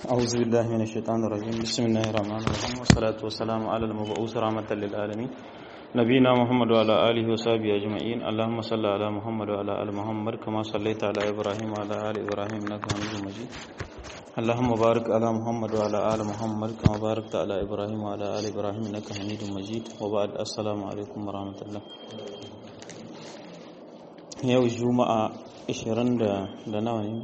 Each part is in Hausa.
أعوذ بالله من الشيطان الرجيم بسم الله الرحمن الرحيم والصلاة والسلام على المبعوث رحمة للعالمين نبينا محمد وعلى آله وصحبه أجمعين اللهم صل على محمد وعلى آل محمد كما صليت على إبراهيم وعلى آل إبراهيم إنك حميد مجيد اللهم بارك على محمد وعلى آل محمد كما باركت على إبراهيم وعلى آل إبراهيم إنك حميد مجيد وبعد السلام عليكم ورحمة الله yau juma'a 20 da nawa ne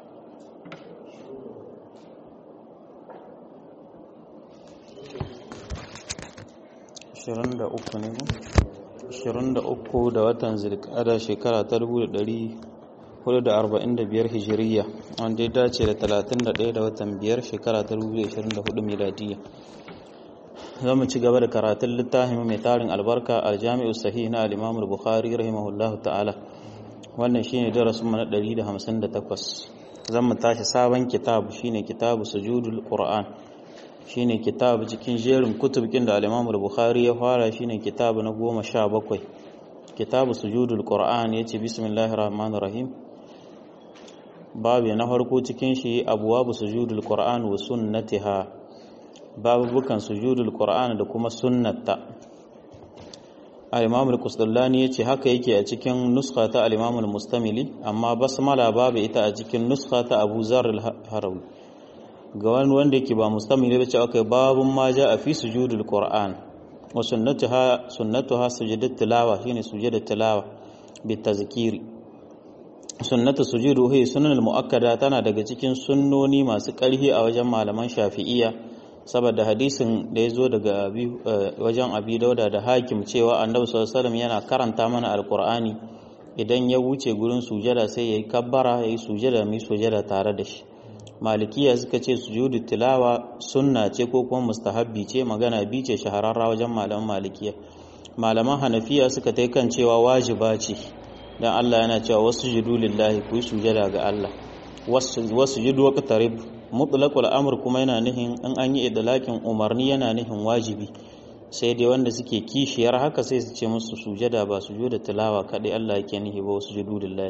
Ashirin da uku ne Ashirin da uku da watan zilkada shekara ta dubu da ɗari hudu da arba'in da biyar hijiriya wanda ya dace da talatin da ɗaya da watan biyar shekara ta dubu da ashirin da hudu miladiyya za mu ci gaba da karatun littafin mai tarin albarka aljami'u sahih na al-imamul bukhari rahimahullahu ta'ala wannan shine darasin mu na 158 zan mu tashi sabon kitabu shine kitabu sujudul qur'an shine kitabu cikin jerin kutubkin da al-Imam al-Bukhari ya fara shine kitabu na 17 kitabu sujudul qur'an yace bismillahir rahmanir rahim babu na farko cikin shi abwabu sujudul qur'an wa sunnatiha babubukan sujudul qur'an da kuma sunnata al-imam al-qusdallani yace haka yake a cikin nuskha ta al-imam al-mustamili amma basmala babu ita a cikin nuskha ta Abu Zar al-Harawi ga wani wanda yake ba mustamili ba ce akai babun ma ja a fi sujudul qur'an wa sunnatuha sunnatuha sujudat tilawa shine sujudat tilawa bi tazkiri sunnatu sujudu hi sunan al-muakkada tana daga cikin sunnoni masu ƙarfi a wajen malaman shafi'iyya saboda hadisin da ya zo daga wajen abi dauda da hakim cewa annabi sallallahu yana karanta mana alkur'ani idan ya wuce gurin sujada sai yayi kabbara yayi sujada mai sujada tare da shi malikiya suka ce sujudu tilawa sunna ce ko kuma mustahabbi ce magana bi ce shahararra wajen malaman malikiya malaman hanafiya suka tai kan cewa wajiba ce dan Allah yana cewa wasu judu lillahi ku yi sujada ga Allah wasu judu waqtarib mutlaqul amr kuma yana nihin in an yi idlakin umarni yana nihin wajibi sai dai wanda suke kishiyar haka sai su ce musu sujada ba sujuda tilawa kadai Allah yake nihi ba wasu judulillahi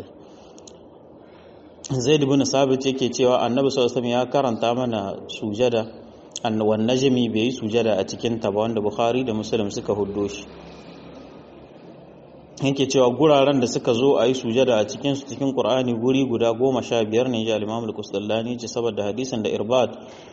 Zaid ibn Sabit yake cewa Annabi sallallahu alaihi ya karanta mana sujada annawan najmi bai yi sujada a cikin ta ba wanda Bukhari da Muslim suka huddo shi yake cewa guraren da suka zo a yi sujada a cikin su cikin Qur'ani guri guda goma sha biyar ne ya Imam al-Qusdallani ce saboda hadisin da Irbad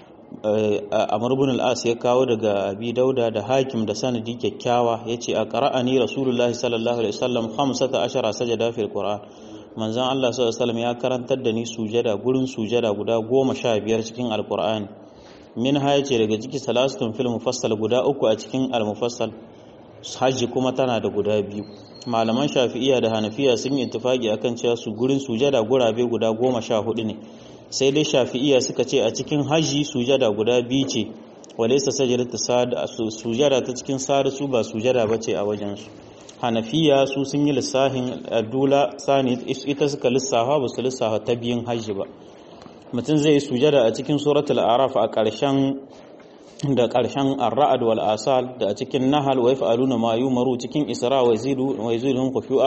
Amr ibn al-As ya kawo daga Abi Dauda da Hakim da sanadi kyakkyawa yace a qara'ani Rasulullahi sallallahu alaihi wasallam 15 sajada fil Qur'an manzon Allah sallallahu alaihi wasallam ya karantar da ni sujada gurin sujada guda goma sha biyar cikin Al-Qur'ani min ha yace daga ciki salasatun fil mufassal guda uku a cikin al-mufassal hajji kuma tana da guda biyu malaman shafi'iya da hanafiya sun yi tufagi akan cewa su gurin sujada gurabe guda goma sha hudu ne sai dai shafi'iya suka ce a cikin hajji sujada guda biyu ce walaisa sajadatu sada sujada ta cikin sada su ba sujada bace a wajen su hanafiya su sun yi lissahin adula sani ita suka lissafa ba su lissafa ta biyun hajji ba mutum zai yi sujada a cikin suratul araf a ƙarshen da ƙarshen ar-ra'd wal asal da a cikin nahal wa yaf'aluna ma yumaru cikin isra wa yazidu wa yazidun khushu'a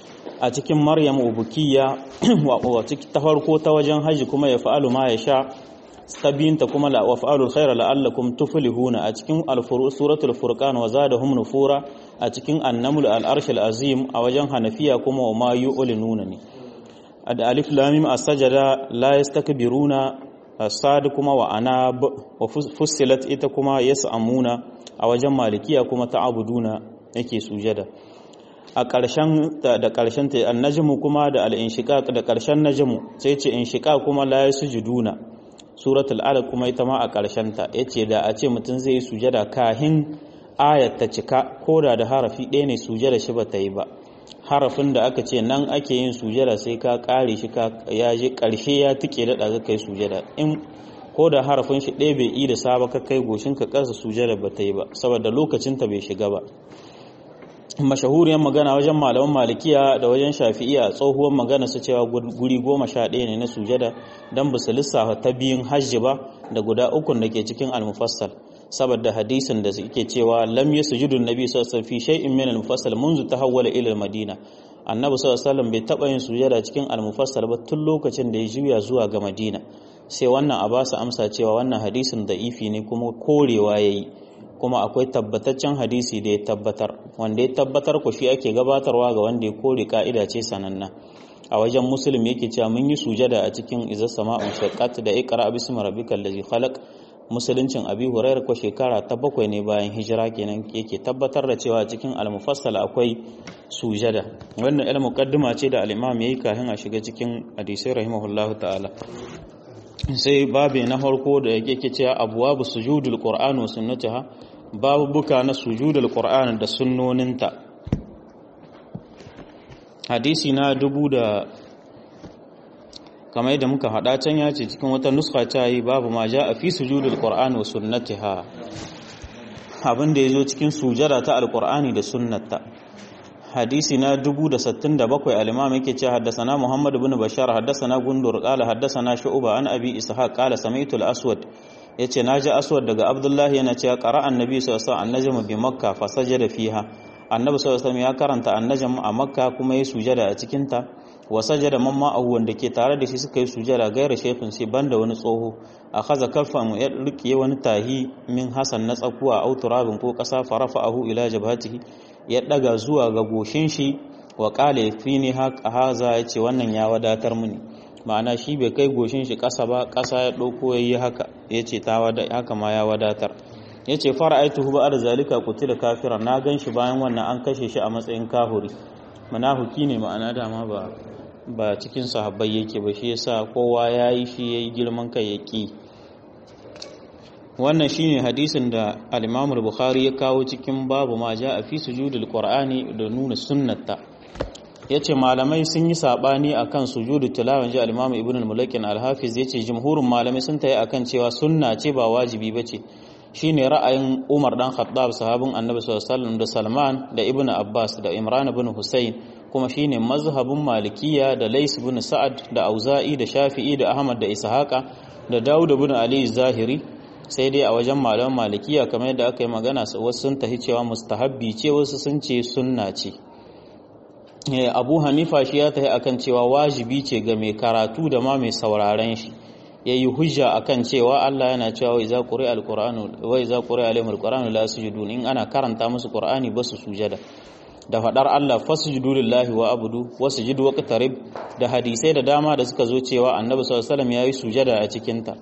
a cikin maryam ubukiya wa cikin ta farko ta wajen haji kuma ya fa'alu ma ya sha tabinta kuma la wa fa'alul khaira la'allakum tuflihuna a cikin suratul furqan wa zadahum nufura a cikin annamul al-arsh al-azim a wajen hanafiya kuma wa ma yu'linuna ne da alif lam mim as-sajada la yastakbiruna sad kuma wa ana wa fussilat ita kuma yas'amuna a wajen malikiya kuma ta'abuduna yake sujada a ƙarshen da ƙarshen ta annajmu kuma da al-inshiqaq da ƙarshen najmu sai ce inshiqaq kuma la yasjuduna suratul alaq kuma ita ma a ƙarshen ta yace da a ce mutum zai yi sujada kahin ayat ta cika koda da harafi ɗaya ne sujada shi ba ta yi ba harafin da aka ce nan ake yin sujada sai ka kare shi ka ya je karshe ya tike da da kai sujada in ko da harafin shi ɗaya bai yi da saba ka kai goshin ka ƙasa sujada ba ta yi ba saboda lokacin ta bai shiga ba mashahuriyar magana wajen malaman malikiya da wajen shafi'iya tsohuwar magana su cewa guri goma sha ɗaya ne na sujada don ba su lissafa ta biyun hajji ba da guda ukun da ke cikin almufassal saboda hadisin da suke cewa lam yasjudu nabi sallallahu alaihi wasallam fi shay'in min al-mufassal منذ tahawwala ila al-madina annabi sallallahu alaihi wasallam bai taba yin sujada cikin al-mufassal ba tun lokacin da ya juya zuwa ga madina sai wannan a ba su amsa cewa wannan hadisin da'ifi ne kuma korewa yayi kuma akwai tabbataccen hadisi da ya tabbatar wanda ya tabbatar ku shi ake gabatarwa ga wanda ya kore ka'ida ce sananna a wajen muslim yake cewa mun yi sujada a cikin izar sama'un shaqqat da iqra bismi rabbikal ladzi khalaq musuluncin abi hurairar ko shekara ta bakwai ne bayan hijira kenan yake tabbatar da cewa cikin al-mufassal akwai sujada wannan ilmu muqaddima ce da al-imam yayi kafin a shiga cikin hadisi rahimahullahu ta'ala sai babu na farko da yake cewa abwabu sujudul qur'an wa sunnatiha babu buka na sujudul qur'an da sunnoninta hadisi na dubu da kamar yadda muka hada can ya ce cikin wata nuska ta yi babu ma ja a fi sujudul qur'an wa sunnatiha abin da yazo cikin sujada ta alqur'ani da sunnata hadisi na 1067 al-imam yake cewa haddathana muhammad ibn bashar haddathana gundur qala haddathana shu'ba an abi ishaq qala sami'tu al-aswad yace naji aswad daga abdullah yana cewa qara annabi sallallahu alaihi wasallam an bi makka fa sajada fiha annabi sallallahu alaihi ya karanta annajm a makka kuma ya sujada a cikin ta wa sajada man ma'ahu wanda ke tare da shi suka yi sujada gaira shaykhun sai banda wani tsoho akhadha kaffan ya rike wani tahi min hasan na tsakuwa au turabin ko kasa farafa'ahu ila jabhatihi ya daga zuwa ga goshin shi wa qala fini haka haza yace wannan ya wadatar mini ma'ana shi bai kai goshin shi kasa ba kasa ya dauko yayi haka yace ta wada haka ma ya wadatar yace fara'aituhu ba'da zalika qutila kafiran na ganshi bayan wannan an kashe shi a matsayin kahuri munafuki ne ma'ana dama ba ba cikin sahabbai yake ba shi yasa kowa yayi shi yayi girman kai yaki wannan shine hadisin da al-Imam al-Bukhari ya kawo cikin babu ma a fi sujudul Qur'ani da nuna sunnata yace malamai sun yi sabani akan sujudu tilawan ji al-Imam Ibn al-Mulakin al-Hafiz yace jumhurin malamai sun tayi akan cewa sunna ce ba wajibi bace shine ra'ayin Umar dan Khattab sahabin Annabi sallallahu alaihi wasallam da Salman da Ibn Abbas da Imran ibn Husayn kuma shine mazhabin Malikiya da Lais ibn Sa'ad da Auza'i da Shafi'i da Ahmad da Ishaqa da Dawud ibn Ali Zahiri sai dai a wajen malaman Malikiya kamar yadda aka yi magana wasu sun tahi cewa mustahabbi ce wasu sun ce sunna ce Abu Hanifa shi ya tahi akan cewa wajibi ce ga mai karatu da ma mai sauraren shi yayi hujja akan cewa Allah yana cewa wa iza quri'a alqur'anu wa iza quri'a alaihim alqur'anu la yasjudun in ana karanta musu qur'ani ba su sujada da fadar Allah fasjudu lillahi wa abudu wasjudu waqtarib da hadisai da dama da suka zo cewa Annabi sallallahu alaihi wasallam yayi sujada a cikin ta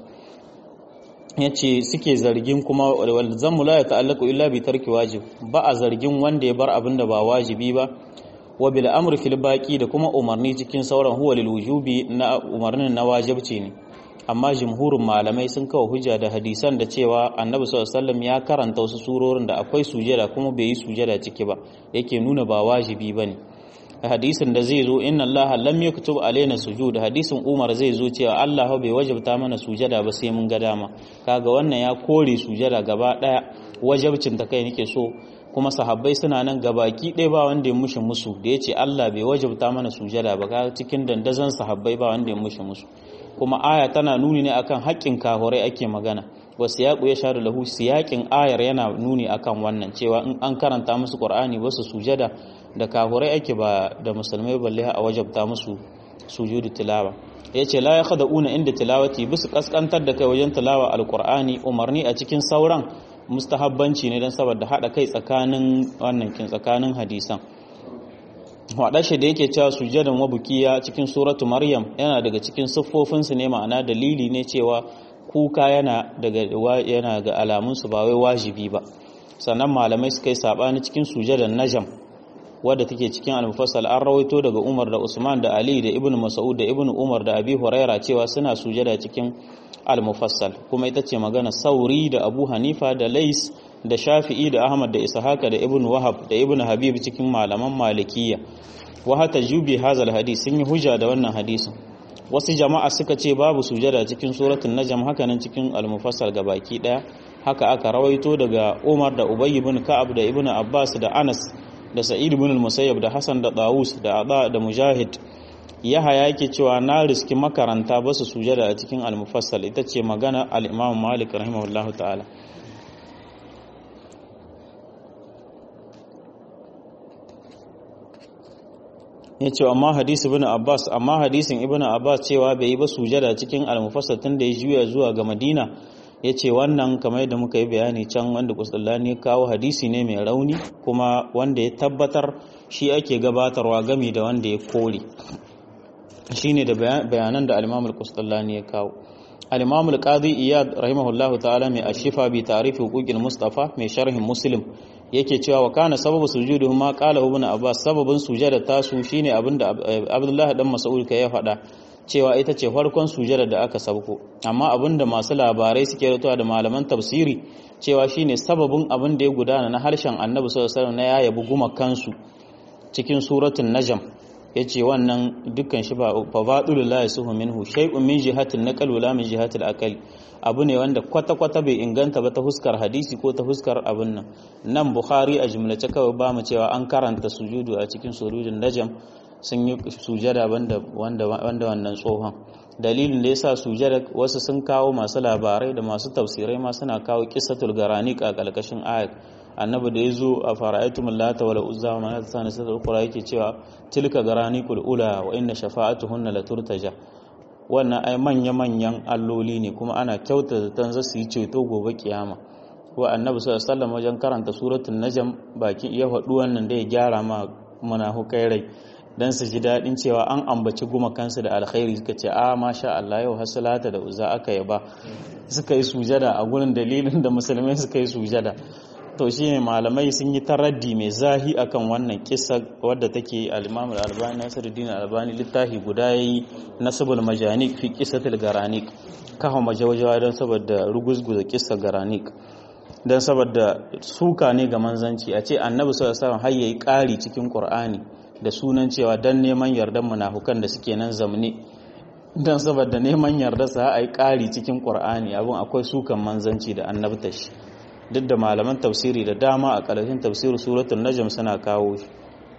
yace suke zargin kuma wal zammu la yata'allaqu illa bi tarki wajib ba a zargin wanda ya bar abin da ba wajibi ba wa bil amri fil baqi da kuma umarni cikin sauran huwa lil wujubi na umarnin na wajibci ne amma jumhurin malamai sun kawo hujja da hadisan da cewa annabi sallallahu alaihi ya karanta wasu surorin da akwai sujada kuma bai yi sujada ciki ba yake nuna ba wajibi bane hadisin da zai zo inna Allah lam yaktub alaina sujud hadisin Umar zai zo cewa Allah bai wajabta mana sujada ba sai mun ga dama kaga wannan ya kore sujada gaba daya wajabcin ta kai nake so kuma sahabbai suna nan gabaki ɗaya ba wanda ya mushi musu da yace Allah bai wajabta mana sujada ba kaga cikin dandazon sahabbai ba wanda ya mushi musu kuma aya tana nuni ne akan haƙƙin kahurai ake magana wa siyaqu ya sharu lahu siyaƙin ayar yana nuni akan wannan cewa in an karanta musu qur'ani ba su sujada da kahurai ake ba da musulmai balle a wajabta musu sujudu tilawa yace la yakhda'una inda tilawati bisu kaskantar da kai wajen tilawa alqur'ani umarni a cikin sauran mustahabbanci ne dan saboda hada kai tsakanin wannan kin tsakanin hadisan shi da yake cewa sujadan wabukiya cikin suratu maryam yana daga cikin siffofinsu ne ma'ana dalili ne cewa kuka yana daga yana ga alamunsu ba wai wajibi ba sannan malamai suka yi sabani cikin sujadan najam wadda take cikin al-mufassal an rawaito daga Umar da Usman da Ali da Ibn Mas'ud da Ibn Umar da Abi Huraira cewa suna sujada cikin al-mufassal kuma ita ce magana Sauri da Abu Hanifa da Lais da Shafi'i da Ahmad da Ishaq da Ibn Wahab da Ibn Habib cikin malaman Malikiyya wa hata jubi hazal hadis sun yi hujja da wannan hadisin wasu jama'a suka ce babu sujada cikin suratul najm haka nan cikin al-mufassal gabaki daya haka aka rawaito daga Umar da Ubay ibn Ka'ab da Ibn Abbas da Anas da Sa'id ibn al-Musayyab da Hassan da Dawus da Ada da Mujahid Yahaya yake cewa na riski makaranta ba su sujada a cikin al-mufassal ita ce magana al-Imam Malik rahimahullahu ta'ala ya ce amma hadisi ibn abbas amma hadisin ibn abbas cewa bai yi ba sujada cikin almufassal tun da ya juya zuwa ga madina ya ce wannan kamar yadda muka yi bayani can wanda kusullani ya kawo hadisi ne mai rauni kuma wanda ya tabbatar shi ake gabatarwa gami da wanda ya kore shi ne da bayanan da alimamul kusullani ya kawo alimamul qadi iyad rahimahullahu ta'ala mai ashifa bi tarifi huquqil mustafa mai sharhin muslim yake cewa wa kana sababu sujuduhum ma qala ibn abbas sababin sujada tasu shine abinda abdullah dan mas'ud ka ya faɗa cewa ita ce farkon sujada da aka sabko amma abinda masu labarai suke ratuwa da malaman tafsiri cewa shine sababin abin da ya gudana na harshen annabi sallallahu alaihi wasallam na ya yabi gumakansu cikin suratul najm yace wannan dukkan shi ba fa fadulul la yasuhu minhu shay'un min jihatil naqal wala min jihatil aqal abu ne wanda kwata kwata bai inganta ba ta huskar hadisi ko ta huskar abin nan nan bukhari a jumlace kawai ba mu cewa an karanta sujudu a cikin surudin najm sun yi sujada wanda wanda wannan tsohon dalilin da yasa sujada wasu sun kawo masu labarai da masu tafsirai ma suna kawo qissatul garanik a kalkashin ayat annabi da yazo a fara'aytum lata wal uzza wa manat sana sai ukura yake cewa tilka garanikul ula wa inna shafa'atuhunna la turtaja wannan ai manya manyan alloli ne kuma ana kyauta zaton za su yi ceto gobe kiyama wa annabi sallallahu alaihi wasallam wajen karanta suratul najm bakin iya faɗu wannan da ya gyara ma munafukai rai dan su ji daɗin cewa an ambaci gumakansu da alkhairi suka ce a masha Allah yau hasalata da uza aka yaba suka yi sujada a gurin dalilin da musulmai suka yi sujada to shine malamai sun yi taraddi mai zahi akan wannan kissa wadda take al-Imam al-Albani Nasiruddin al-Albani littafi guda yayi nasabul majanik fi qissatil garanik kawo majawajawa don saboda ruguzguza kissa garanik don saboda suka ne ga manzanci a ce annabi sallallahu alaihi wasallam har yayi ƙari cikin Qur'ani da sunan cewa dan neman yardan munafukan da suke nan zamne dan saboda neman yarda sa ai ƙari cikin Qur'ani abun akwai sukan manzanci da annabta shi duk da malaman tafsiri da dama a ƙarshen tafsirin suratul najm suna kawo shi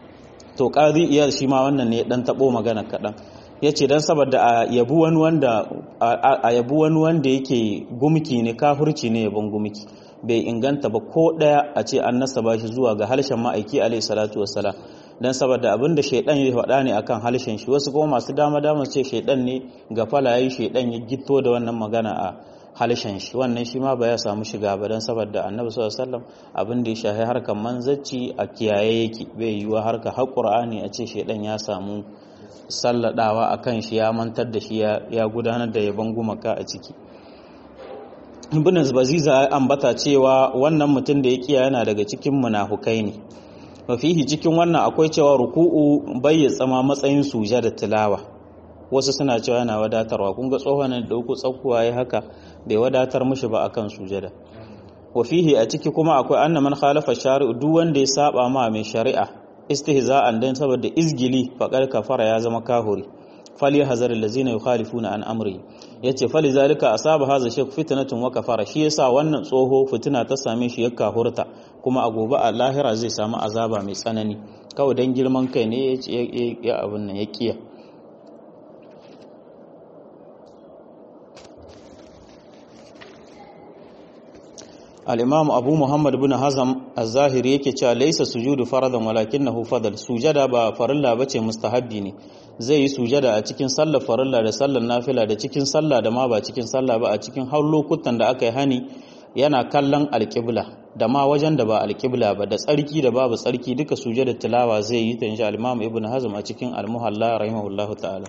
to qadi iyar shi ma wannan ne dan tabo magana kadan yace dan saboda a yabu wani wanda a yabu wani wanda yake gumki ne kafirci ne yabon gumki bai inganta ba ko daya a ce an nasaba shi zuwa ga harshen ma'aiki alaihi salatu wassalam dan saboda abinda shaidan ya faɗa ne akan harshen shi wasu kuma masu dama dama ce shaidan ne ga falaye shaidan ya gitto da wannan magana a harshen shi wannan shi ma ba ya samu shiga ba dan saboda annabi sallallahu alaihi wasallam abin da ya shahi harkar manzacci a kiyaye yake bai yiwa harkar har qur'ani a ce shaidan ya samu salladawa akan shi ya mantar da shi ya gudanar da yaban gumaka a ciki ibn baziza ya ambata cewa wannan mutum da ya kiya yana daga cikin munafukai ne mafihi cikin wannan akwai cewa ruku'u bai ya tsama matsayin suja da tilawa wasu suna cewa yana wadatarwa kun ga tsohon da uku tsakuwa ya haka bai wadatar mushi ba akan sujada wafihi a ciki kuma akwai anna man khalafa shari'u duk wanda ya saba ma mai shari'a istihza'an dan saboda izgili faqad kafara ya zama kahuri fali hazar allazina yukhalifuna an amri yace fali zalika asaba hadha shaykh fitnatun wa kafara shi yasa wannan tsoho fitina ta same shi ya kahurta kuma a gobe a lahira zai samu azaba mai tsanani kawai dan girman kai ne ya abin nan ya kiya al-imam abu muhammad bin hazam az-zahiri yake cewa laysa sujudu faradan walakinahu fadal sujada ba farilla bace mustahabbi ne zai yi sujada a cikin sallar farilla da sallar nafila da cikin sallah da ma ba cikin sallah ba a cikin har lokutan da aka yi hani yana kallon alƙibla da ma wajen da ba alƙibla ba da tsarki da babu tsarki duka sujada tilawa zai yi ta insha al-imam ibn hazm a cikin al-muhalla rahimahullahu ta'ala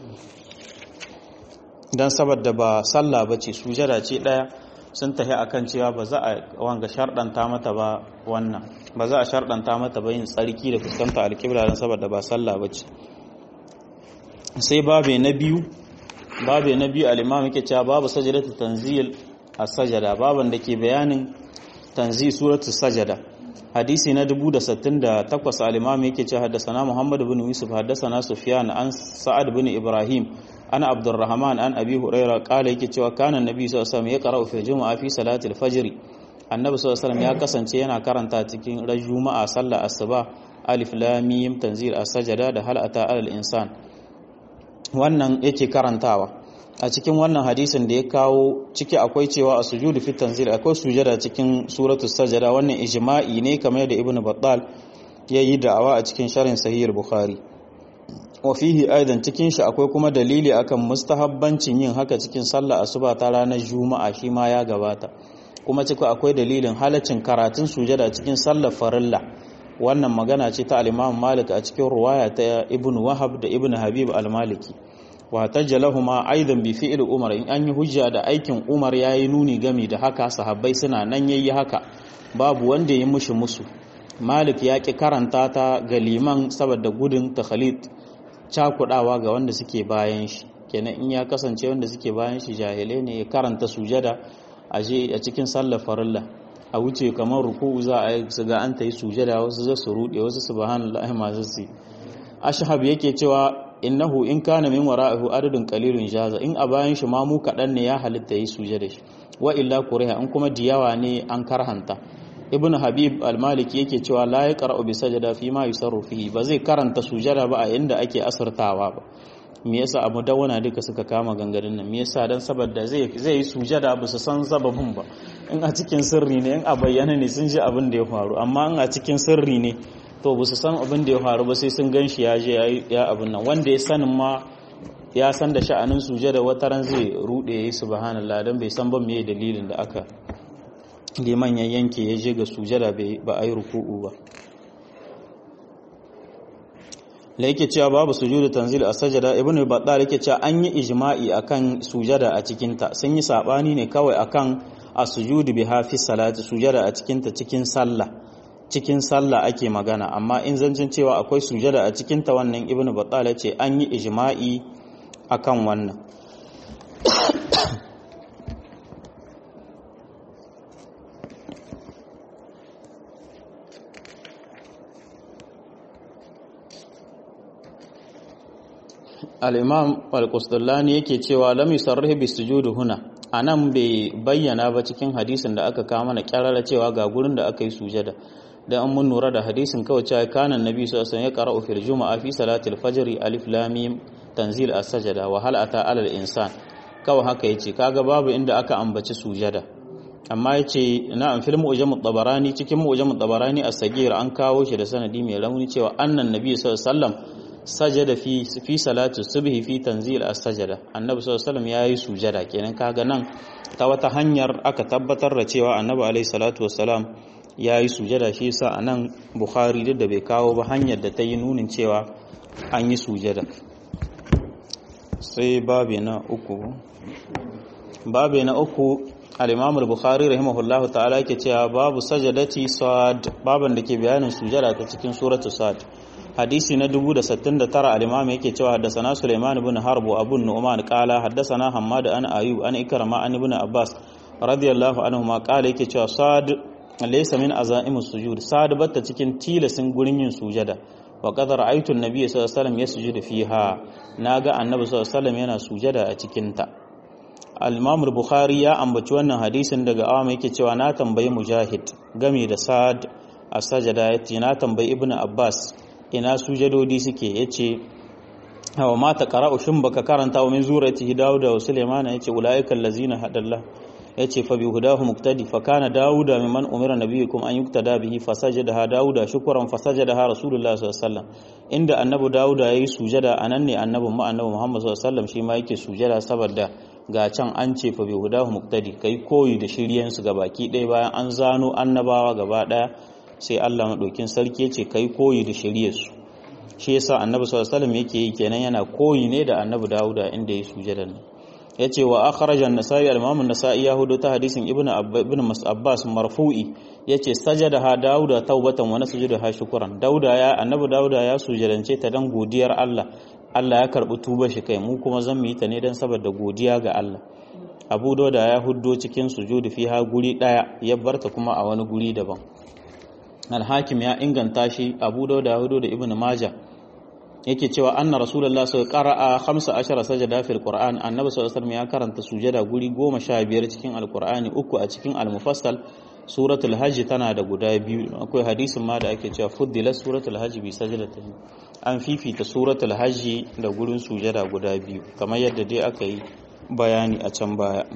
dan saboda ba sallah bace sujada ce daya sun tafi akan cewa ba za a wanga sharɗanta mata ba wannan ba za a sharɗanta mata ba yin tsarki da fuskanta alƙibla don saboda ba sallah ba ce sai babe na biyu babe na biyu al-imam yake cewa babu sajadatu tanzil as-sajada baban da ke bayanin tanzil suratu sajada hadisi na 1068 al-imam yake cewa haddathana muhammad ibn yusuf haddathana sufyan an sa'ad ibn ibrahim ana abdurrahman an abi huraira kala yake cewa kana annabi sallallahu alaihi wasallam ya qara'u fi juma'a fi salati al-fajr annabi sallallahu alaihi wasallam ya kasance yana karanta cikin ran juma'a sallar asuba alif lam mim tanzil as-sajada da hal ata al insan wannan yake karantawa a cikin wannan hadisin da ya kawo ciki akwai cewa a sujudu fi tanzil akwai sujada cikin suratul sajada wannan ijma'i ne kamar da ibnu battal yayi da'awa a cikin sharhin sahih bukhari wa fihi aidan cikin shi akwai kuma dalili akan mustahabbancin yin haka cikin sallah asuba ta ranar juma'a shi ma ya gabata kuma cikin akwai dalilin halaccin karatun sujada cikin sallar farilla wannan magana ce ta al-Imam Malik a cikin ruwaya ta Ibn Wahab da Ibn Habib al-Maliki wa tajjalahuma aidan bi fi'l Umar in an yi hujja da aikin Umar yayi nuni gami da haka sahabbai suna nan yayi haka babu wanda ya mushi musu Malik ya ki karanta ta ga liman saboda gudun takhalid cakudawa ga wanda suke bayan shi kenan in ya kasance wanda suke bayan shi jahilai ne ya karanta sujada a je a cikin sallar farilla a wuce kamar ruku'u za a yi su ga an ta yi sujada wasu za su rude wasu subhanallahi masu su ashhab yake cewa innahu in kana min wara'ihu adadun qalilun jaza in a bayan shi ma mu kadan ne ya halitta yi sujada shi wa illa kuriha in kuma diyawa ne an karhanta ibn habib al-maliki yake cewa la yaqra'u bi sajada fi ma yusarru fihi ba zai karanta sujada ba a inda ake asirtawa ba me yasa abu dawana duka suka kama gangarin nan me yasa dan saboda zai zai yi sujada ba su san sababin ba in a cikin sirri ne in a bayyana ne sun ji abin da ya faru amma in a cikin sirri ne to ba su san abin da ya faru ba sai sun ganshi ya je ya abin nan wanda ya sanin ma ya san da sha'anin sujada wataran zai rude yayi subhanallah dan bai san ba me dalilin da aka liman ya yanke ya je ga sujada ba a yi ruku'u ba la yake cewa babu sujudu tanzil a sajada ibnu battal yake cewa an yi ijma'i akan sujada a cikin ta sun yi sabani ne kawai akan as-sujudu bi hafi salati sujada a cikin ta cikin sallah cikin sallah ake magana amma in zancin cewa akwai sujada a cikin ta wannan ibnu battal yace an yi ijma'i akan wannan al'imam al-kustullani yake cewa lam yusarrih bi sujudi huna anan bai bayyana ba cikin hadisin da aka kama na kyarara cewa ga gurin da aka yi sujada dan an mun nura da hadisin kawai cewa kanan nabi sallallahu alaihi wasallam ya qara'u fil juma'a fi salati al-fajr alif lam mim tanzil as-sajada wa hal ata ala al-insan kawai haka yace kaga babu inda aka ambaci sujada amma yace na'am fil mu'jam at-tabarani cikin mu'jam at-tabarani as-sagir an kawo shi da sanadi mai rauni cewa annan nabi sallallahu alaihi wasallam sajada fi fi salatu subhi fi tanzil as-sajada annabi sallallahu alaihi wasallam yayi sujada kenan kaga nan ta wata hanyar aka tabbatar da cewa annabi alaihi salatu wassalam yayi sujada shi yasa anan bukhari duk da bai kawo ba hanyar da ta yi nunin cewa an yi sujada sai babe na uku babe na uku al-imam al-bukhari rahimahullahu ta'ala yake cewa babu sajadati sad baban da ke bayanin sujada ta cikin suratu sad hadisi na 1069 al-imam yake cewa haddathana Sulaiman ibn Harb Abu Nu'man qala haddathana Hammad an Ayub an Ikrama an Ibn Abbas radiyallahu anhu ma qala yake cewa sad laysa min azaimu sujud sad batta cikin tilasin gurin yin sujada wa qad ra'aytu an-nabiy sallallahu alaihi wasallam yasjudu fiha naga annabi sallallahu alaihi wasallam yana sujada a cikin ta al-imam al-bukhari ya ambaci wannan hadisin daga awama yake cewa na tambayi mujahid game da sad a sajada yace na tambayi ibn abbas ina sujadodi suke yace wa mata qara'u shin baka karanta wa min zurati dauda wa sulaiman yace ulaika allazina hadallah yace fa bi hudahu muqtadi fa kana dauda mimman umira nabiyukum an yuktada bihi fasajadaha dauda shukran fasajadaha rasulullah sallallahu alaihi wasallam inda annabi dauda yayi sujada anan ne annabin mu annabi muhammad sallallahu alaihi wasallam shi ma yake sujada saboda ga can an ce fa bi hudahu muqtadi kai koyi da shiryen su gabaki ɗaya bayan an zano annabawa gaba ɗaya sai Allah maɗaukin sarki ya ce kai koyi da shiryarsu shi yasa annabi sallallahu alaihi yake yi kenan yana koyi ne da annabi Dawuda inda ya sujada nan yace wa akhrajan nasai al-imam an-nasa'i ya hudu ta hadisin ibnu ibn abbas marfu'i yace sajada ha Dawuda taubatan wa nasjudu ha shukran Dawuda ya annabi Dawuda ya sujadance ta dan godiyar Allah Allah ya karbi tuba shi kai mu kuma zan mu yi ta ne dan saboda godiya ga Allah Abu Dawuda ya huddo cikin sujudu fiha guri daya ya barta kuma a wani guri daban alhakim ya inganta shi abu dauda hudu da ibn majah yake cewa anna rasulullah sai qara'a 15 sajada fil qur'an annabi sallallahu alaihi ya karanta sujada guri 15 cikin alqur'ani uku a cikin almufassal suratul hajj tana da guda biyu akwai hadisin ma da ake cewa fuddila suratul hajj bi sajdatayn an fifita suratul hajj da gurin sujada guda biyu kamar yadda dai aka yi bayani a can baya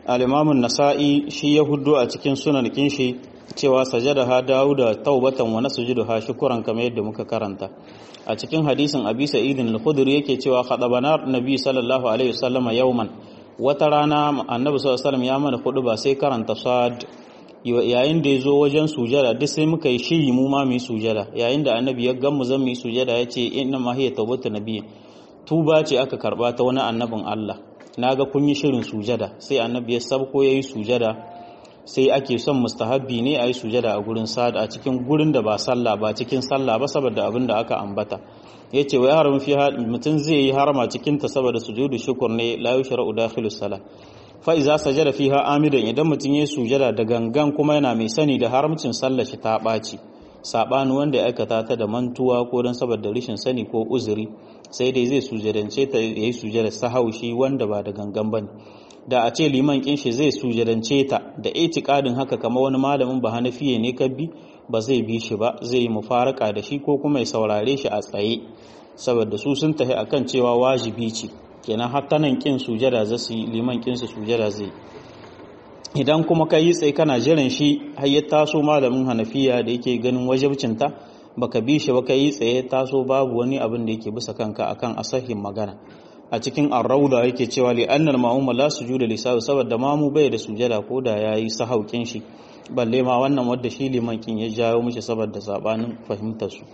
al-imamun nasa'i shi ya huddo a cikin sunan kinshi cewa sajada ha dauda taubatan wa nasjudu ha shukran kamar yadda muka karanta a cikin hadisin abi sa'idin al-khudri yake cewa khadabana nabi sallallahu alaihi wasallama yawman wata rana annabi sallallahu alaihi wasallam ya mana hudu ba sai karanta sad yayin da ya zo wajen sujada duk sai muka yi shiri mu ma mu yi sujada yayin da annabi ya gan mu zan mu yi sujada ya ce inna ma hiya tawbatu nabiyyi tuba ce aka karba ta wani annabin Allah naga kun yi shirin sujada sai annabi ya sabko yayi sujada sai ake son mustahabbi ne a yi sujada a gurin sad a cikin gurin da ba sallah ba cikin sallah ba saboda abin da aka ambata ya ce wa yaran fi mutum zai yi harama cikin ta saboda sujudu shukur ne la yushra'u dakhilu salah fa iza sajada fiha amidan idan mutum ya sujada da gangan kuma yana mai sani da haramcin sallar shi ta ɓaci sabani wanda ya aikata ta da mantuwa ko don saboda rashin sani ko uzuri sai dai zai sujadance ta yayi sujada sahaushi wanda ba da gangan bane da a ce liman kinshi zai sujadance ta da itikadin haka kama wani malamin ba hanafiye ne kabbi ba zai bi shi ba zai yi mufaraka da shi ko kuma ya saurare shi a tsaye saboda su sun tafi akan cewa wajibi ce kenan hatta nan kin sujada za su yi liman kin su sujada zai idan kuma ka yi tsaye kana jiran shi har ya taso malamin hanafiya da yake ganin wajibcinta baka bi shi ba ka yi tsaye taso babu wani abin da yake bisa kanka akan asahin magana a cikin arrauda yake cewa li annal ma'muma la sujuda li sahu saboda mamu bai da sujada ko da yayi sahaukin shi balle ma wannan wanda shi liman kin ya jawo mishi saboda sabanin fahimtar su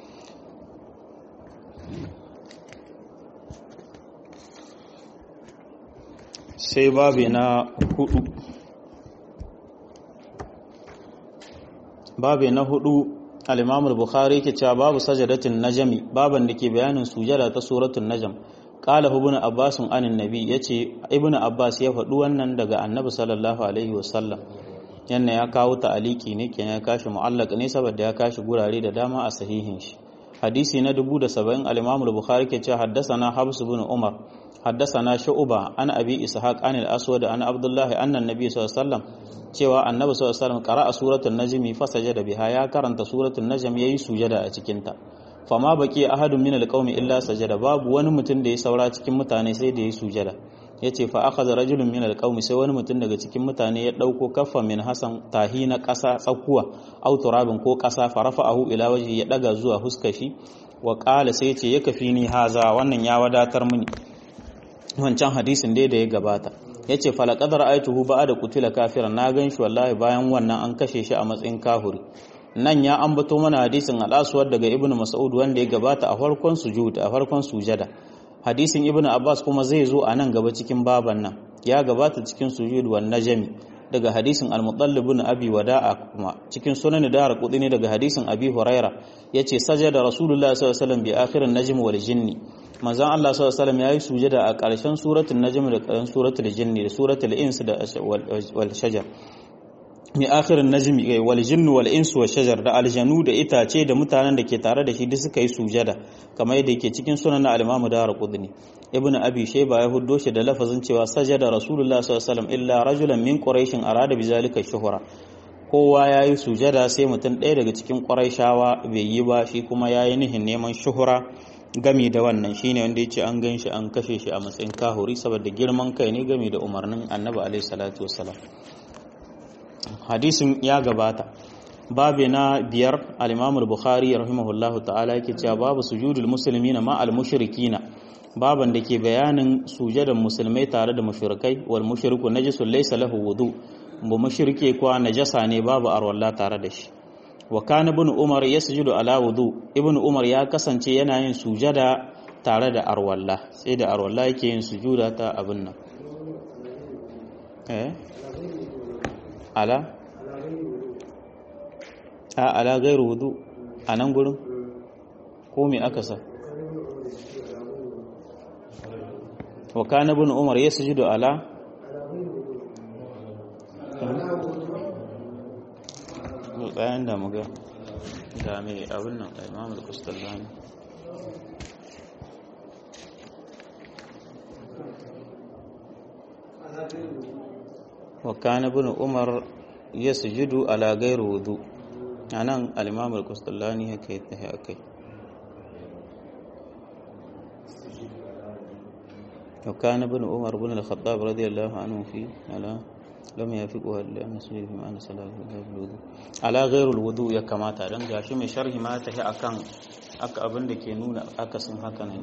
sai babi na hudu babi na hudu al-imam al-bukhari yake cewa babu sajadatin najmi baban da ke bayanin sujada ta suratul najm qala ibn abbas anin nabi yace ibn abbas ya faɗi wannan daga annabi sallallahu alaihi wasallam yanne ya kawo ta'aliki ne kenan ya kashi mu'allaq ne saboda ya kashi gurare da dama a sahihin shi hadisi na 1070 al-imam al-bukhari ke cewa haddathana habs ibn umar haddathana shu'ba an abi ishaq an al-aswad an abdullah anna an-nabi sallallahu alaihi wasallam cewa annabi sallallahu alaihi wasallam qara'a suratul najm fa sajada biha ya karanta suratul najm yayi sujada a cikin ta fama baki ahadun min alqaumi illa sajada babu wani mutum da ya saura cikin mutane sai da ya sujada yace fa akhadha rajulun min alqaumi sai wani mutum daga cikin mutane ya dauko kaffa min hasan tahi na kasa tsakuwa aw turabin ko kasa farafa'ahu ila wajhi ya daga zuwa huskar shi wa qala sai yace ya kafi ni haza wannan ya wadatar mini wancan hadisin dai da ya gabata yace falaqad ra'aytuhu ba'da qutila kafiran na gan shi wallahi bayan wannan an kashe shi a matsayin kahuri nan ya ambato mana hadisin al'asuwar daga ibnu mas'ud wanda ya gabata a farkon sujud a farkon sujada hadisin ibnu abbas kuma zai zo a nan gaba cikin baban nan ya gabata cikin sujud wan najmi daga hadisin al-mutallib ibn abi wada'a kuma cikin sunan dara ne daga hadisin abi huraira yace sajada rasulullahi sallallahu alaihi wasallam bi akhirin najm wal jinni manzon Allah sallallahu alaihi wasallam yayi sujada a ƙarshen suratul najm da ƙarshen suratul jinni da suratul ins da wal shajar mai akhirin najmi wal jinnu wal insu wa shajar da aljanu da itace da mutanen da ke tare da shi duk suka yi sujada kamar yadda yake cikin sunan na al-Imam Darqutni ibn Abi Shayba ya huddo shi da lafazin cewa sajada Rasulullah sallallahu alaihi wasallam illa rajulan min quraish arada bizalika shuhra kowa yayi sujada sai mutum ɗaya daga cikin quraishawa bai yi ba shi kuma yayi nihin neman shuhura gami da wannan shine wanda yace an gan shi an kashe shi a matsayin kahuri saboda girman kai ne gami da umarnin Annabi alaihi salatu wassalam hadisin ya gabata babu na biyar al-imamul bukhari rahimahullahu ta'ala yake cewa babu sujudul muslimina ma al-mushrikina baban da ke bayanin sujadan musulmai tare da mushrikai wal mushriku najisun laysa lahu wudu bu mushrike kuwa najasa ne babu arwalla tare da shi wa kana ibn umar yasjudu ala wudu ibn umar ya kasance yana yin sujada tare da arwalla sai da arwalla yake yin sujuda ta abin nan eh ala a ala gairu wudu a nan gurin ko me aka sa wa kana ibn umar yasjudu ala tsayan da muga da mai abin nan da imam al-kustallani wa kana ibn umar yasjudu ala ghairi wudu anan al-imam al-kustallani yake tahi akai wa kana ibn umar ibn al-khattab radiyallahu anhu fi ala lam yafiqu li'anna sujud fi ma'ana salatu wudu ala ghairul wudu ya kamata dan gashi mai sharhi ma ta akan aka abin da ke nuna akasin haka ne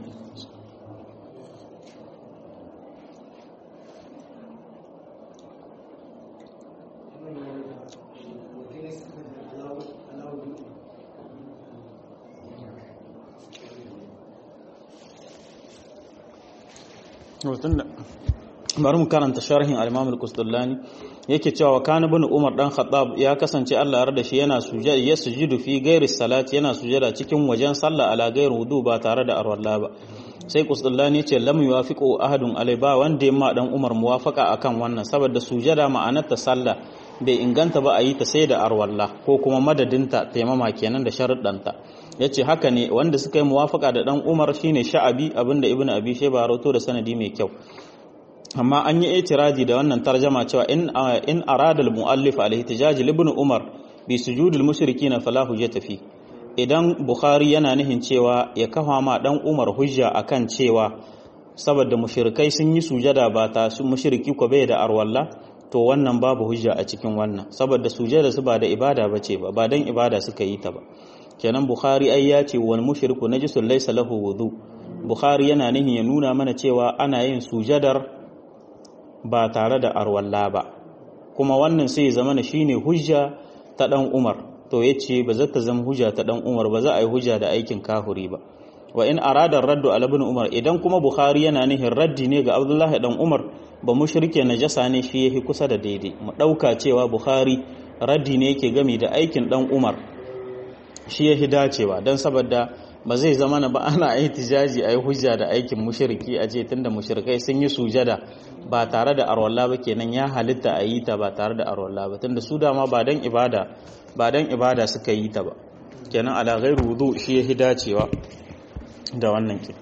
bari mu karanta sharhin al-Imam al-Qusdullani yake cewa kana ibn Umar dan Khattab ya kasance Allah ya da shi yana sujada ya sujudu fi ghairi salati yana sujada cikin wajen sallah ala ghairi wudu ba tare da arwalla ba sai Qusdullani yace lam yuwafiqu ahadun alai ba wanda ma dan Umar muwafaka akan wannan saboda sujada ma'anar ta sallah bai inganta ba a yi ta sai da arwalla ko kuma madadinta taimama kenan da sharuɗanta yace haka ne wanda suka yi muwafaka da dan Umar shine Sha'abi abinda Ibn Abi Shayba rawato da sanadi mai kyau amma an yi itiradi da wannan tarjama cewa in in arada al-muallif al-ihtijaj ibn Umar bi sujudil mushrikin fala hujjata fi idan Bukhari yana nihin cewa ya kafa ma dan Umar hujja akan cewa saboda mushrikai sun yi sujada ba ta su mushriki ko bai da arwalla to wannan babu hujja a cikin wannan saboda sujada su ba da ibada bace ba ba dan ibada suka yi ta ba kenan Bukhari ai ya ce wal mushriku najisun laysa lahu wudu Bukhari yana nihin ya nuna mana cewa ana yin sujadar ba tare da arwalla ba kuma wannan sai zama na shine hujja ta dan Umar to yace ba za ta zama hujja ta dan Umar ba za a yi hujja da aikin kahuri ba wa in arada raddu ala ibn Umar idan kuma Bukhari yana nihin raddi ne ga Abdullah dan Umar ba mushrike najasa ne shi yake kusa da daidai mu dauka cewa Bukhari raddi ne yake gami da aikin dan Umar shi yake dacewa dan saboda ba zai zama na ba ana ihtijaji ayi hujja da aikin mushriki a ce tunda mushrikai sun yi sujada ba tare da arwalla ba kenan ya halitta a yi ta ba tare da arwalla ba tunda su dama ba dan ibada ba dan ibada suka yi ta ba kenan ala ghairu wudu shi ya dacewa da wannan ke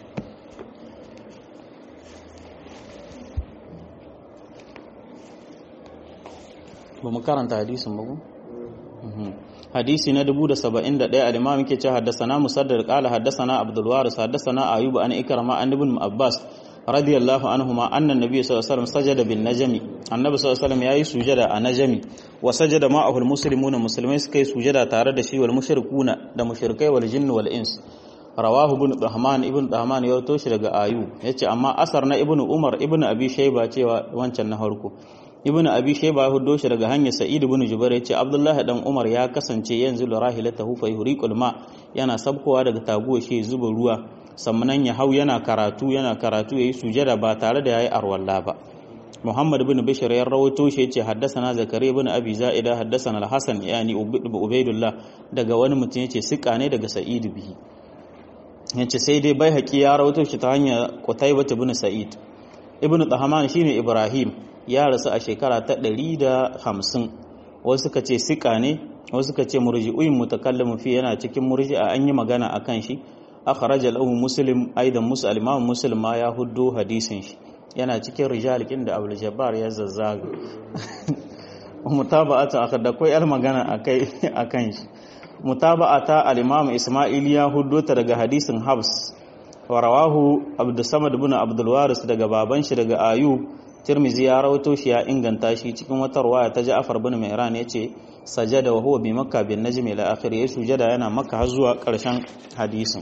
ba mu karanta hadisin ba ku hadisi na 1071 al-imam yake cewa haddathana musaddad qala haddathana abdul waris haddathana ayyub an ikrama an ibn abbas radiyallahu anhuma anna an-nabiy sallallahu alaihi wasallam sajada bin najmi annabi sallallahu alaihi wasallam yayi sujada a najmi wa sajada ma'ahu al-muslimuna muslimai suka yi sujada tare da shi wal mushrikuna da mushrikai wal jinn wal ins rawahu ibn dahman ibn dahman ya rawato shi daga ayu yace amma asar na ibn umar ibn abi shayba cewa wancan na harko ibn abi shayba ya huddo shi daga hanyar sa'id ibn jubair yace abdullahi dan umar ya kasance yanzu da rahilatahu fa yuriqul ma yana sabkowa daga taguwa shi zuba ruwa sannan ya hau yana karatu yana karatu yayi sujada ba tare da yayi arwalla ba Muhammad ibn Bashir ya rawaito shi yace haddathana Zakariya ibn Abi Za'ida haddathana Al-Hasan yani Ubaydullah daga wani mutum yace sika ne daga Sa'id bihi yace sai dai bai haƙi ya rawaito shi ta hanyar Qutaybah ibn Sa'id ibn Tahman shine Ibrahim ya rasu a shekara ta 150 wasu suka ce sika ne wasu suka ce murji'uin mutakallimu fi yana cikin murji'a an yi magana akan shi akhraja lahu muslim aidan muslim imam muslim ma ya huddo hadisin shi yana cikin rijal kin da abul jabbar ya zazzaga mutaba'ata aka da kai yar magana akai akan shi mutaba'ata al-imam isma'il ya huddo ta daga hadisin habs wa rawahu abdus samad ibn abdul waris daga baban shi daga ayub tirmizi ya rawato shi ya inganta shi cikin wata ruwaya ta ja'far bin mihran yace sajada wa huwa bi makka bin najmi ila akhir ya sujada yana makka har zuwa karshen hadisin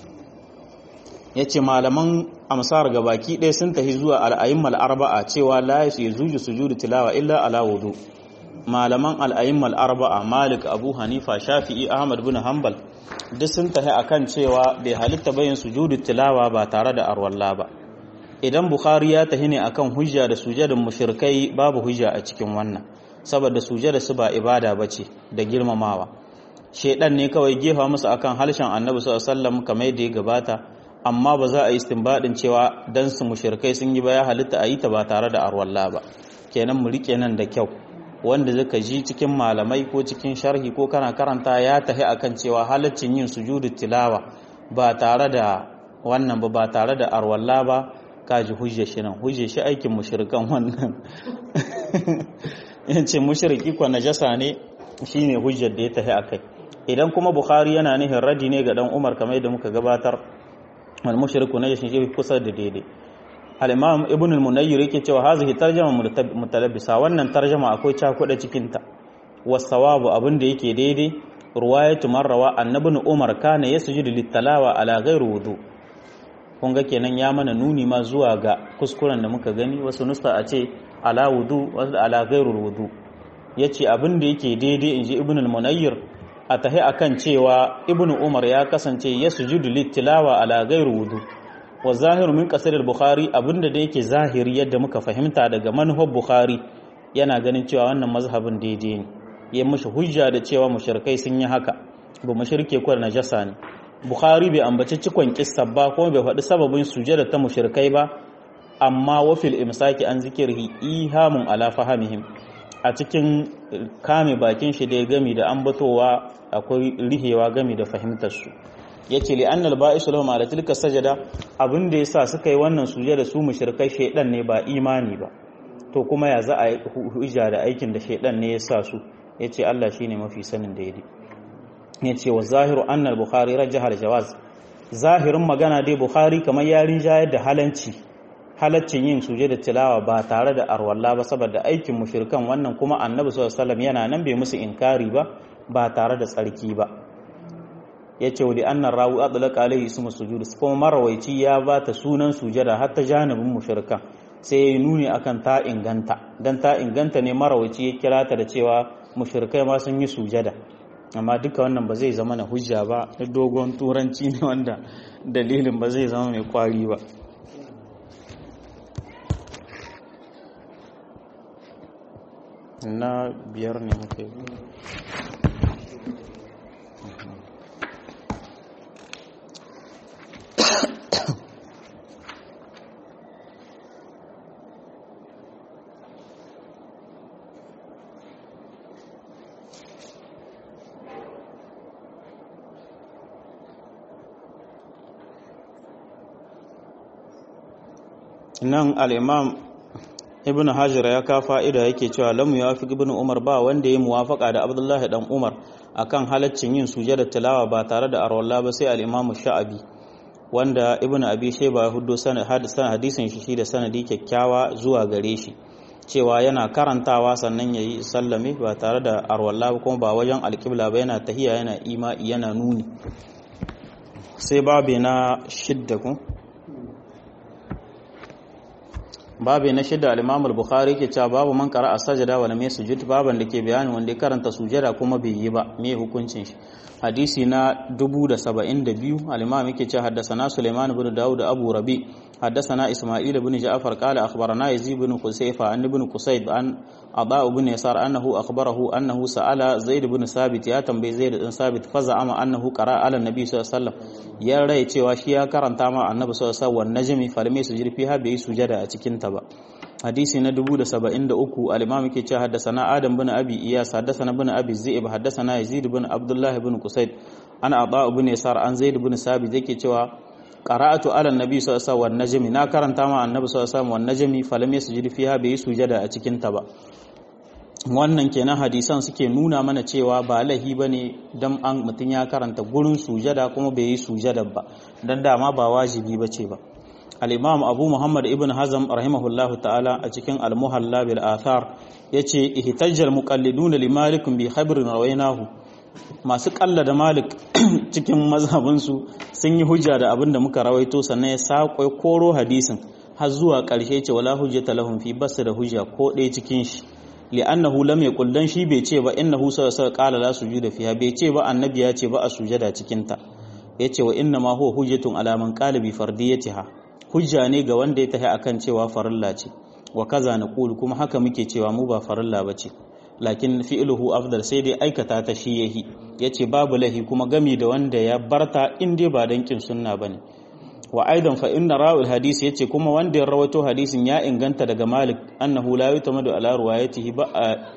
yace malaman amsar gabaki ɗaya sun tafi zuwa al-a'immal arba'a cewa la yajuzu sujudu tilawa illa ala wudu malaman al-a'immal arba'a malik abu hanifa shafi'i ahmad bin hanbal duk sun tafi akan cewa bai halitta bayin sujudu tilawa ba tare da arwalla ba idan bukhari ya tahi ne akan hujja da sujadin mushrikai babu hujja a cikin wannan saboda sujada su ba ibada bace da girmamawa shedan ne kawai gefa musu akan halshen annabi sallallahu alaihi wasallam kamar yadda ya gabata amma ba za a yi istinbadin cewa dan su mushrikai sun yi ba ya halitta a yi ta ba tare da arwalla ba kenan mu rike nan da kyau wanda zaka ji cikin malamai ko cikin sharhi ko kana karanta ya tahi akan cewa halaccin yin sujudu tilawa ba tare da wannan ba ba tare da arwalla ba kaji hujje shi nan hujje shi aikin mushrikan wannan yace mushriki ko najasa ne shine hujjar da ya tafi akai idan kuma bukhari yana nihin radi ne ga dan umar kamar yadda muka gabatar wal mushriku najasin shi kusa da daidai al-imam ibn al-munayyir yake cewa hazihi tarjama mutalabbisa wannan tarjama akwai cakuɗa cikin ta wasawabu abin da yake daidai ruwayatu marrawa annabin umar kana yasjudu lit-talawa ala ghairi wudu kun ga kenan ya mana nuni ma zuwa ga kuskuren da muka gani wasu nusta a ce ala wudu wasu ala ghairi wudu yace abin da yake daidai inji ibn al-munayyir a tahi akan cewa ibn umar ya kasance yasjudu lit-tilawa ala ghairi wudu wa zahiru min qasr al-bukhari abinda da yake zahiri yadda muka fahimta daga manhaj bukhari yana ganin cewa wannan mazhabin daidai ne ya mishi hujja da cewa mushrikai sun yi haka ba mushrike ko najasa ne bukhari bai ambaci cikon kissa ba kuma bai faɗi sababin sujada ta mushrikai ba amma wafil imsaki an zikirhi ihamun ala fahamihim a cikin kame bakin shi da ya gami da ambatowa akwai rihewa gami da fahimtar su yace li annal ba'isu lahum ala tilka sajada abin da yasa suka yi wannan sujada su mushrikai shaydan ne ba imani ba to kuma ya za a yi hujja da aikin da shaydan ne ya sa su yace Allah shine mafi sanin daidai yace wa zahiru annal bukhari rajjaha jawaz zahirin magana dai bukhari kamar yarin jayar da halanci halaccin yin suje da tilawa ba tare da arwalla ba saboda aikin mushrikan wannan kuma annabi sallallahu alaihi wasallam yana nan bai musu inkari ba ba tare da tsarki ba yace wa annar rawu adlaqa alaihi ismu sujud kuma marawaici ya ba ta sunan sujada har ta janibin mushrikan sai ya nuni akan ta inganta dan ta inganta ne marawaici ya kira ta da cewa mushrikai ma sun yi sujada amma duka wannan ba zai zama na hujja ba dogon turanci ne wanda dalilin ba zai zama mai kwari ba na biyar ne muka yi nan al'imam ibn hajar ya ka fa'ida yake cewa lamu ya fi ibn umar ba wanda ya muwafaka da abdullahi dan umar akan halaccin yin sujada tilawa ba tare da arwalla ba sai al'imamu sha'abi wanda ibn abi shaiba ya hudo hadisin shi shi da sanadi kyakkyawa zuwa gare shi cewa yana karantawa sannan ya yi sallame ba tare da arwalla ba kuma ba wajen alƙibla ba yana tahiya yana ima'i yana nuni sai babu na shidda ku babu na shida al-Imam al-Bukhari ke cewa babu man qara as-sajda wa lam yasjud baban da ke bayani wanda ya karanta sujada kuma bai yi ba me hukuncin shi hadisi na 1072 al-Imam yake cewa haddathana Sulaiman ibn Dawud Abu Rabi haddathana Isma'il ibn Ja'far qala akhbarana Yazid ibn Qusayfa an ibn Qusayb an Aba ibn Yasar annahu akhbarahu annahu sa'ala Zaid ibn Sabit ya tambayi Zaid ibn Sabit fa za'ama annahu qara ala nabi sallallahu alaihi wasallam ya rai cewa shi ya karanta ma annabi sallallahu alaihi wasallam najmi falamai sujud fiha bai sujada a cikin ta ba hadisi na 1073 al-imam yake cewa haddathana adam bin abi iyas haddathana bin abi zaib haddathana yazid bin abdullah bin qusayd ana ata ibn yasar an zaid bin sabit yake cewa qara'atu ala nabi sallallahu alaihi wasallam najmi na karanta ma annabi sallallahu alaihi wasallam najmi falam yasjud fiha bai sujada a cikin ta ba wannan kenan hadisan suke nuna mana cewa ba lahi bane dan an mutun ya karanta gurin sujada kuma bai yi sujada ba dan dama ba wajibi bace ba al-imam abu muhammad ibn hazm rahimahullahu ta'ala a cikin al-muhalla bil athar yace ihtajjal muqallidun li malik bi khabrin rawainahu masu kalla da malik cikin mazhabinsu sun yi hujja da abin da muka rawaito sannan ya saƙo koro hadisin har zuwa ƙarshe ce wala hujjata lahum fi basu da hujja ko ɗaya cikin shi li'annahu lam yaqul dan shi bai ce ba innahu sallallahu alaihi qala la sujuda fiha bai ce ba annabi ya ce ba a sujada cikin ta yace wa inna ma huwa hujjatun ala man qala bi fardiyatiha hujja ne ga wanda ya tafi akan cewa farilla ce wa kaza naqulu kuma haka muke cewa mu ba farilla bace lakin fi'luhu afdal sai dai aikata ta shi yahi yace babu lahi kuma gami da wanda ya barta in dai ba dankin sunna bane wa aidan fa inna rawil hadisi yace kuma wanda ya rawaito hadisin ya inganta daga Malik annahu la yutamadu ala ruwayatihi ba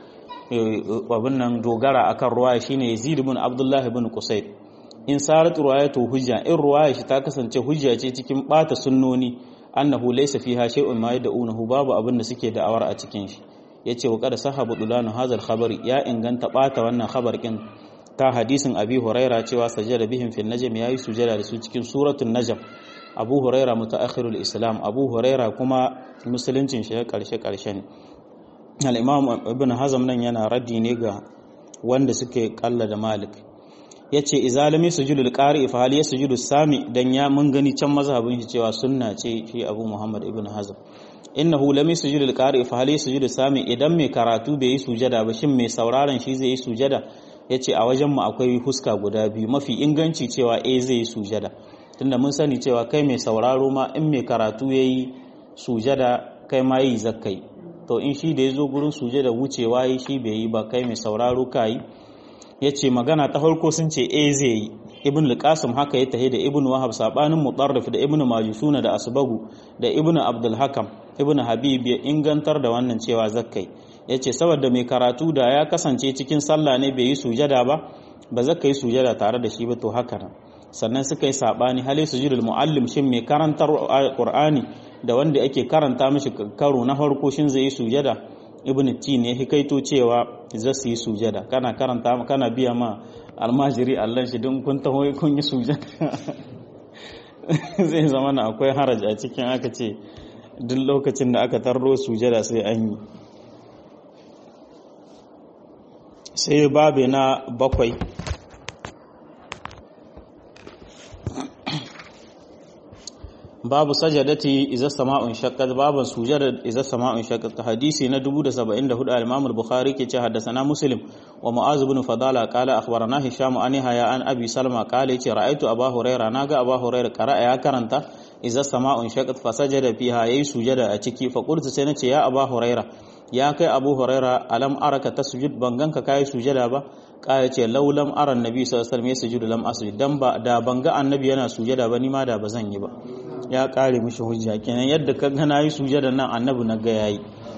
abin nan dogara akan ruwaya shine Yazid ibn Abdullah ibn Qusayd in sarat ruwayatu hujja in ruwaya shi ta kasance hujja ce cikin bata sunnoni annahu laysa fiha shay'un ma yad'unahu babu abin da suke da'awar a cikin shi yace wa qad sahabu dulanu hadha al-khabari ya inganta bata wannan khabar kin ta hadisin abi huraira cewa sajada bihim fil najm yayi sujada da su cikin suratul najm abu huraira mutaakhirul islam abu huraira kuma musuluncin shi karshe karshe ne al-imam ibn hazm nan yana raddi ne ga wanda suke kalla da malik yace idza lam yasjudul qari fa hal yasjudu sami dan ya mun gani can mazhabin shi cewa sunna ce shi abu muhammad ibn hazm innahu lam yasjudul qari fa hal yasjudu sami idan mai karatu bai yi sujada ba shin mai sauraron shi zai yi sujada yace a wajen mu akwai huska guda biyu mafi inganci cewa eh zai yi sujada tunda mun sani cewa kai mai sauraro ma in mai karatu yayi sujada kai ma yi zakkai to in shi da yazo gurin sujada wucewa yi shi bai yi ba kai mai sauraro kai yace magana ta farko sun ce eh zai yi ibn al-qasim haka ya tahi da ibn wahab sabanin mutarrif da ibn majusuna da asbagu da ibn abdul hakam ibn habib ya ingantar da wannan cewa zakkai yace saboda mai karatu da ya kasance cikin sallah ne bai yi sujada ba ba zaka yi sujada tare da shi ba to haka nan sannan suka yi sabani hali sujudul muallim shin mai karantar qur'ani da wanda ake karanta mishi karo na farko shin zai yi sujada ibn ti ne hikaito cewa za su yi sujada kana karanta kana biya ma almajiri Allah shi don kun taho kun yi sujada zai zama na akwai haraj a cikin aka ce duk lokacin da aka tarro sujada sai an yi sai babe na bakwai babu sajadati iza sama'un shaqqat babu sujada iza sama'un shaqqat hadisi na 1074 al-Imam al-Bukhari ke ce haddathana Muslim wa Mu'az ibn Fadala qala akhbarana Hisham an Yahya an Abi Salma qala yace ra'aytu Abu Hurairah naga Abu Hurairah qara'a ya karanta iza sama'un shaqqat fa sajada fiha yayi sujada a ciki fa qultu sai nace ya Abu Hurairah ya kai Abu Hurairah alam araka tasjud banganka kai sujada ba kaya ce laulam aran nabi sallallahu alaihi wasallam ya sujudu lam asjud dan ba da banga annabi yana sujada ba ni ma da bazan yi ba ya kare mishi hujja kenan yadda ka ga nayi sujada nan annabi na ga yayi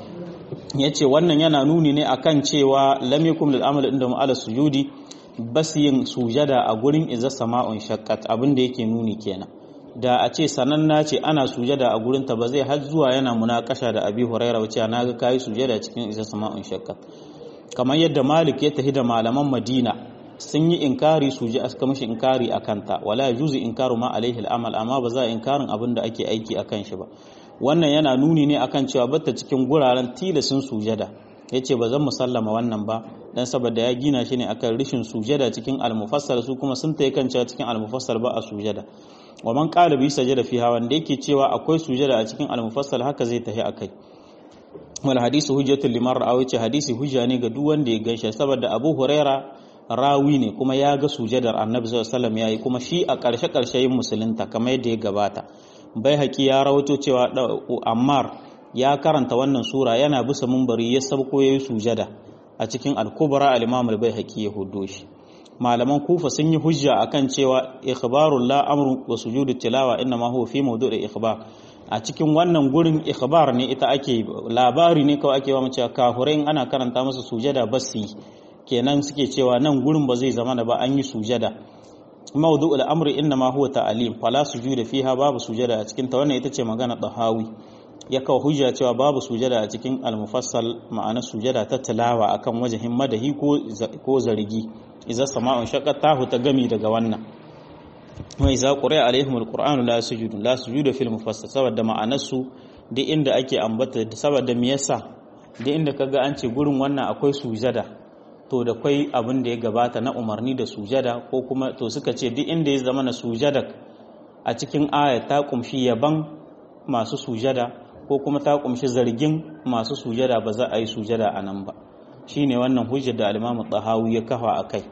yace wannan yana nuni ne akan cewa lam yakum lil amal inda mu ala sujudi bas yin sujada a gurin iza sama'un shaqqat abin da yake nuni kenan da a ce sananna ce ana sujada a gurin ta ba zai har zuwa yana munakasha da abi huraira wace na ga kai sujada cikin iza sama'un shaqqat kamar yadda malik ya tafi da malaman madina sun yi inkari su ji aka mishi inkari a kanta wala juzu inkaru ma alaihi al'amal amma ba za a inkarin abin da ake aiki akan shi ba wannan yana nuni ne akan cewa batta cikin guraren tilasin sujada yace ba zan musallama wannan ba dan saboda ya gina shi ne akan rishin sujada cikin al-mufassal su kuma sun tayi kan cewa cikin al-mufassal ba a sujada wa man qala bi sajada fiha wanda yake cewa akwai sujada a cikin al-mufassal haka zai tafi akai wal hadisu hujjatul liman ra'a wace hadisi hujja ne ga duk wanda ya gaishe saboda Abu Huraira rawi ne kuma ya ga sujadar Annabi sallallahu alaihi wasallam yayi kuma shi a ƙarshe ƙarshe yin musulunta kamar yadda ya gabata bai haƙi ya rawato cewa Ammar ya karanta wannan sura yana bisa mumbari ya sabko yayi sujada a cikin al-kubra al-Imam al-Baihaqi ya hudo shi malaman kufa sun yi hujja akan cewa ikhbarul la amru wa sujudu tilawa inna ma huwa fi mawdu'i ikhbar a cikin wannan gurin ikhbar ne ita ake labari ne kawai ake wa mace kafurai ana karanta masa sujada basi kenan suke cewa nan gurin ba zai zama da ba an yi sujada mawdu'ul amri inna ma huwa ta'lim fala sujuda fiha babu sujada a cikin ta wannan ita ce magana dahawi ya kawo hujja cewa babu sujada a cikin al-mufassal ma'ana sujada ta tilawa akan wajahin madahi ko ko zargi idza sama'un shaqqat tahu ta gami daga wannan wa iza quri'a alaihim alquran la sujudu la sujuda fil mufassal saboda ma'anarsu duk inda ake ambata saboda me yasa duk inda kaga an ce gurin wannan akwai sujada to da kwai abin da ya gabata na umarni da sujada ko kuma to suka ce duk inda ya zama na sujada a cikin aya ta kumshi yaban masu sujada ko kuma ta kumshi zargin masu sujada ba za a yi sujada a nan ba shine wannan hujjar da al-Imam Tahawi ya kafa akai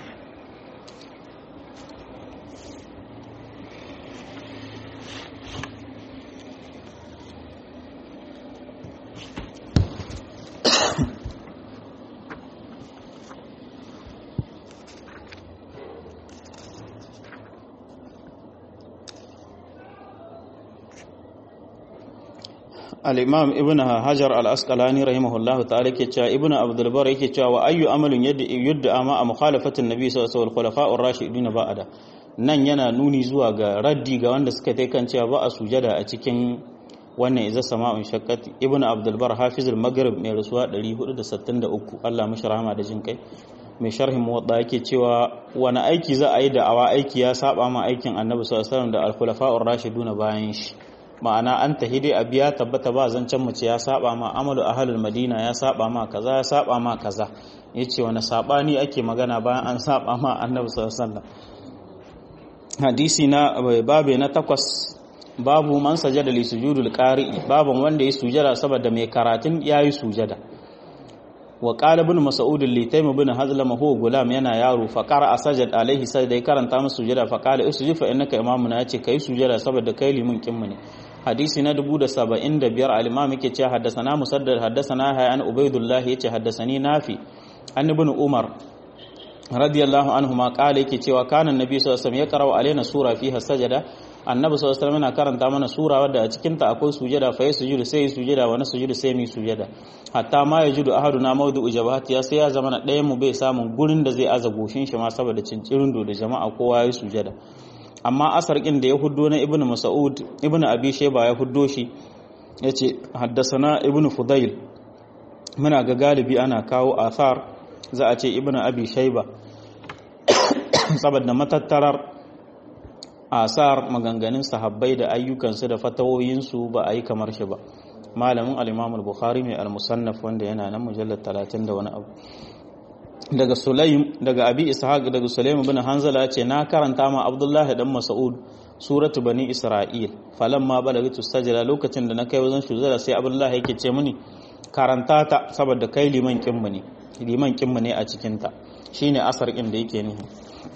al-imam ibn hajar al-asqalani rahimahullahu ta'ala ke cewa ibn abdul bar yake cewa wa ayyu amalin yadda yudda ama a mukhalafatin nabi sallallahu alaihi wasallam khulafa'ur rashidun ba'da nan yana nuni zuwa ga raddi ga wanda suka tai kan cewa ba a sujada a cikin wannan iza sama'un shaqqat ibn abdul bar hafizul maghrib mai rasuwa 463 Allah mishi rahama da jin kai mai sharhin muwadda yake cewa wani aiki za a yi da awa aiki ya saba ma aikin annabi sallallahu alaihi wasallam da al-khulafa'ur rashiduna bayan shi ma'ana an tahi dai abu ya tabbata ba zancen mace ya saba ma amalu ahlul madina ya saba ma kaza ya saba ma kaza yace wani sabani ake magana bayan an saba ma annabi sallallahu alaihi wasallam hadisi na babe na takwas babu man sajada li sujudul qari'i baban wanda ya sujada saboda mai karatun yayi sujada wa qala ibn mas'ud li taym ibn hazlam huwa gulam yana yaro fa qara sajad alaihi sai dai karanta masa sujada fa qala isjud fa innaka imamuna yace kai sujada saboda kai limin kinmu ne hadisi na 1075 al-imam yake cewa haddathana musaddad haddathana hayyan ubaydullah yace haddathani nafi an ibn umar radiyallahu anhu ma qala yake cewa kana annabi sallallahu alaihi wasallam ya qara'u alaina sura fiha sajada annabi sallallahu alaihi wasallam yana karanta mana sura wadda a cikin ta akwai sujada fa yasjudu sai sujada wa nasjudu sai mi sujada hatta ma yajudu ahaduna mawdu'u jabahati ya sai ya zama na ɗayan mu bai samun gurin da zai aza goshin shi ma saboda cincirin da jama'a kowa ya sujada amma asar kin da ya huddo na ibnu mas'ud ibnu abi shayba ya huddo shi yace haddasana ibnu fudail muna ga galibi ana kawo asar za a ce ibnu abi shayba saboda matattarar asar maganganun sahabbai da ayyukansu da fatawoyinsu ba a yi kamar shi ba malamin al-imam al-bukhari mai al-musannaf wanda yana nan mujallar 30 da wani abu daga sulaim daga abi ishaq daga sulaim ibn hanzala ce na karanta ma abdullahi dan mas'ud suratu bani isra'il falamma balagatu sajda lokacin da na kai wajen shuzara sai abdullahi yake ce mini karanta ta saboda kai liman kinmu ne liman kinmu ne a cikin ta shine asar din da yake nihi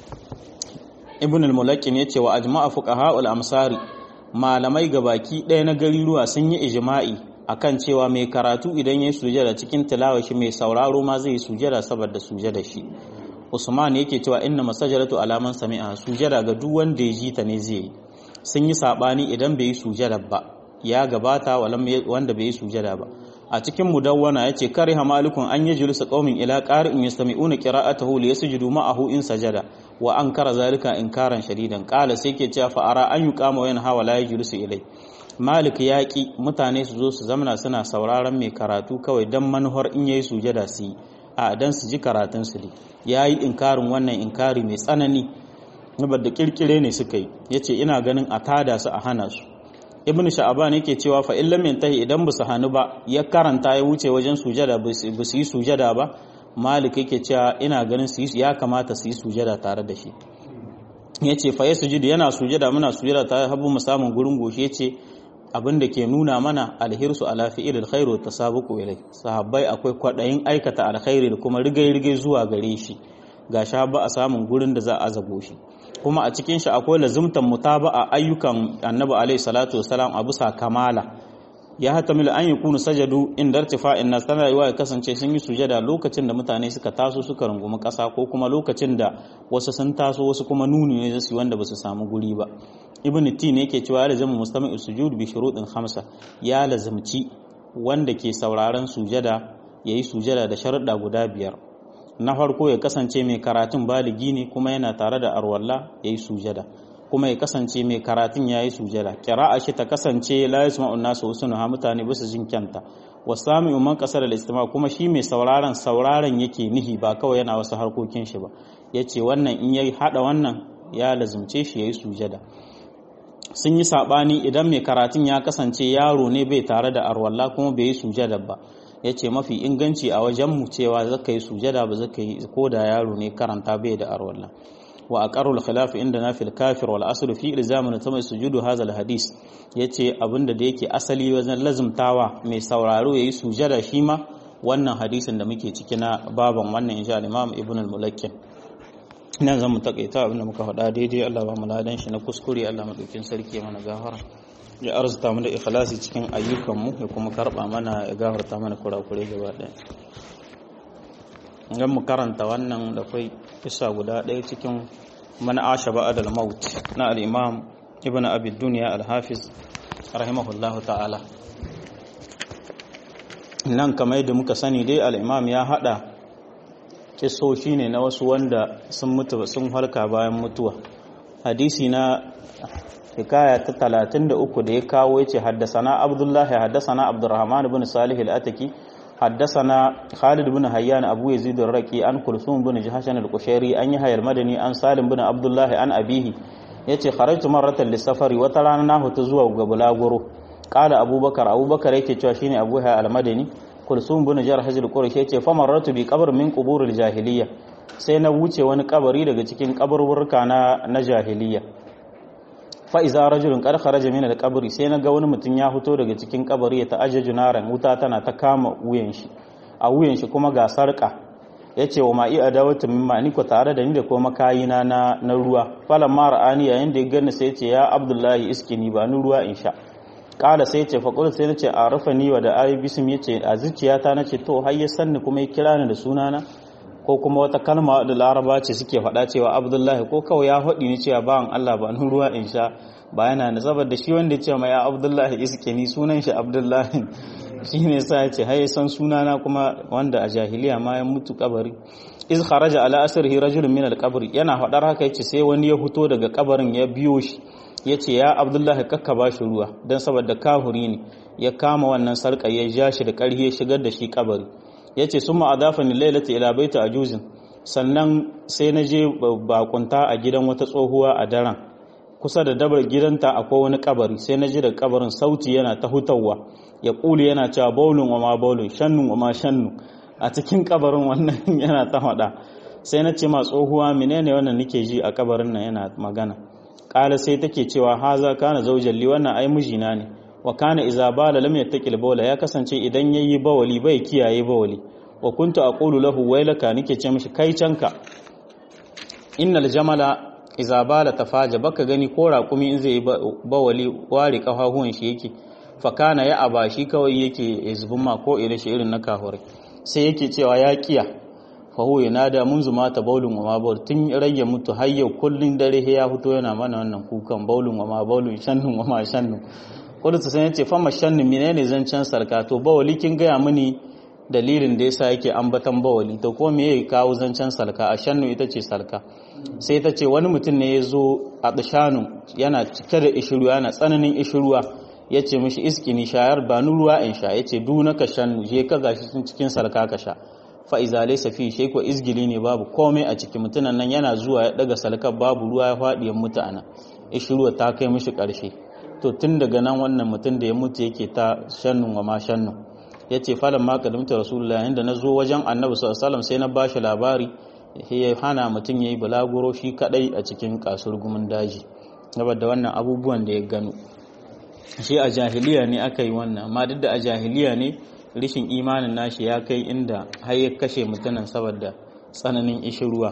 ibn al-mulakkin yace wa ajma'a fuqaha al-amsari malamai gabaki ɗaya na gariruwa sun yi ijma'i akan cewa mai karatu idan ya sujada cikin tilawa shi mai sauraro ma zai sujada saboda sujada shi Usman yake cewa inna masajaratu alaman sami'a sujada ga duk wanda ya ji ta ne zai yi sun yi sabani idan bai yi sujada ba ya gabata wanda bai yi sujada ba a cikin mudawwana yace kariha malikun an yajlisu qaumin ila qari'in yastami'una qira'atahu li yasjudu ma'ahu in sajada wa ankara zalika inkaran shadidan qala sai ke cewa fa ara an yuqama wa yanha wa la yajlisu ilai malik ya ki mutane su zo su zamana suna sauraron mai karatu kawai dan manuhar in yayi sujada su yi a dan su ji karatun su ne yayi inkarin wannan inkari mai tsanani da kirkire ne suka yi yace ina ganin a tada su a hana su ibn sha'aban yake cewa fa illam yantahi idan bu su hanu ba ya karanta ya wuce wajen sujada bu su yi sujada ba malik yake cewa ina ganin su ya kamata su yi sujada tare da shi yace fa yasjudu yana sujada muna sujada tare habu mu samun gurin goshi yace abin da ke nuna mana alhirsu ala fi'il khairu tasabuqu ilai sahabbai akwai kwadayin aikata alkhairi da kuma rigai rigai zuwa gare shi ga sha ba a samun gurin da za a zago shi kuma a cikin shi akwai lazumtan mutaba'a ayyukan annabi alaihi salatu wasalam a bisa kamala ya hatamil an yakunu sajadu inda irtifa'in nas tana yiwa ya kasance sun yi sujada lokacin da mutane suka taso suka rungumi kasa ko kuma lokacin da wasu sun taso wasu kuma nuni ne zasu wanda basu samu guri ba ibn tin yake cewa ya lazama mustami'u sujud bi shuruɗin khamsa ya lazumci wanda ke sauraron sujada yayi sujada da sharuɗa guda biyar na farko ya kasance mai karatun baligi ne kuma yana tare da arwalla ya yi sujada kuma ya kasance mai karatun ya yi sujada kira'a shi ta kasance la yasma'u nasu husnuha mutane bisa jin kyanta wasami umman kasar al-istima kuma shi mai sauraron sauraron yake nihi ba kawai yana wasu harkokin shi ba yace wannan in yayi hada wannan ya lazumce shi yayi sujada sun yi sabani idan mai karatun ya kasance yaro ne bai tare da arwalla kuma bai yi sujada ba ya ce mafi inganci a wajenmu cewa zaka yi sujada ba zaka yi ko da yaro ne karanta bai da arwalla wa aqarrul khilaf inda na fil kafir wal asl fi ilzamin tamai sujudu hadha al hadis yace abinda da yake asali wajen lazumtawa mai sauraro yayi sujada shi ma wannan hadisin da muke ciki na baban wannan insha Allah Imam Ibn al-Mulakkin nan zan mu takaita abinda muka faɗa daidai Allah ba mu ladan shi na kuskure Allah madaukin sarki mana gafara ya arzuta mu da ikhlasi cikin ayyukanmu ya kuma karba mana ya gafarta mana kurakure gaba ɗaya idan mu karanta wannan da kai kisa guda ɗaya cikin man asha ba'dal maut na al-imam ibn abi dunya al-hafiz rahimahullah ta'ala nan kamar yadda muka sani dai al-imam ya hada kisoshi ne na wasu wanda sun mutu sun halka bayan mutuwa hadisi na hikaya ta talatin da uku da ya kawo ya ce haddasana abdullahi haddasana abdurrahman ibn salih al-ataki حدثنا خالد بن هيان أبو يزيد الرقي عن كلثوم بن جهشن القشيري أن يحيى المدني عن سالم بن عبد الله عن أبيه yace kharajtu marratan lisafari wata rana na hutu zuwa ga bulaguro qala abubakar abubakar yake cewa shine abu hayy al-madani kulsum bin jarh al-qurashi yace fa marratu bi qabr min qubur al-jahiliya sai na wuce wani kabari daga cikin kaburburka na na jahiliya fa iza rajulun qad kharaja min al-qabri sai na ga wani mutum ya fito daga cikin kabari ya ta'ajjaju naran wuta tana ta kama wuyan shi a wuyan shi kuma ga sarka yace wa ma'i adawatu mimma ni ko tare da ni da kuma makayina na na ruwa falan ma ra'ani yayin da ya gani sai yace ya abdullahi iskini ba ni ruwa in sha kala sai yace fa qul sai nace arafani wa da ayi bism yace a zuciyata nace to har ya sanni kuma ya kira ni da sunana ko kuma wata kalma da laraba ce suke faɗa cewa abdullahi ko kawai ya faɗi ni cewa bawan Allah ba ni ruwa in sha ba yana da saboda shi wanda ya ce ma ya abdullahi iske ni sunan shi abdullahi shi ne sa ya ce haye san sunana kuma wanda a jahiliya ma ya mutu kabari iz kharaja ala asrihi rajulun min al-qabr yana faɗar haka yace sai wani ya fito daga kabarin ya biyo shi yace ya abdullahi kakka ba shi ruwa dan saboda kahuri ne ya kama wannan sarka ya ja shi da ƙarfi ya shigar da shi kabari ya ce sun ma'adafa ni lailata ila baita a juzin sannan sai na je bakunta a gidan wata tsohuwa a daren kusa da dabar gidanta akwai wani kabari sai na ji da kabarin sauti yana ta hutawa ya ƙuli yana cewa baulun wa ma baulun shannun wa ma shannu a cikin kabarin wannan yana ta faɗa sai na ce ma tsohuwa menene wannan nake ji a kabarin nan yana magana ƙala sai take cewa haza kana zaujalli wannan ai mijina ne wa kana iza bala lam yattaqil bawla ya kasance idan yayi bawali bai kiyaye bawali wa kuntu aqulu lahu waylaka nike ce mishi kai canka innal jamala iza bala tafaja baka gani ko raƙumi in zai bawali ware kafafuwan shi yake fa kana ya aba shi kawai yake zubin ma ko irin shi irin na kahurai sai yake cewa ya kiya fa huwa yanada mun zuma ta baulun wa ma baul tun rage mutu har yau kullun dare ya fito yana mana wannan kukan baulun wa ma baulun shannun wa ma shannun kudutu sai yace fama shannu menene zancen sarka to bawali kin gaya mini dalilin da yasa yake ambatan bawali to ko me yake kawo zancen sarka a shannu ita ce sarka sai ta ce wani mutum ne ya zo a tsashanu yana cike da ishiruwa yana tsananin ishiruwa ya ce mishi iskini shayar ba ni ruwa in sha ya ce duna ka shannu je ka gashi cikin sarka ka sha fa'iza laisa fi shi ko izgili ne babu komai a ciki mutunan nan yana zuwa ya daga salkar babu ruwa ya faɗi ya mutu ana ishiruwa ta kai mishi ƙarshe to tun daga nan wannan mutum da ya mutu yake ta shannun wa ma shannun ya ce falon ma kadimta rasulullah inda na zo wajen annabi sallallahu sai na ba shi labari ya hana mutum ya yi balaguro shi kadai a cikin kasur gumin daji saboda wannan abubuwan da ya gano shi a jahiliya ne aka yi wannan amma duk da a jahiliya ne rishin imanin nashi ya kai inda har ya kashe mutumin saboda tsananin ishirwa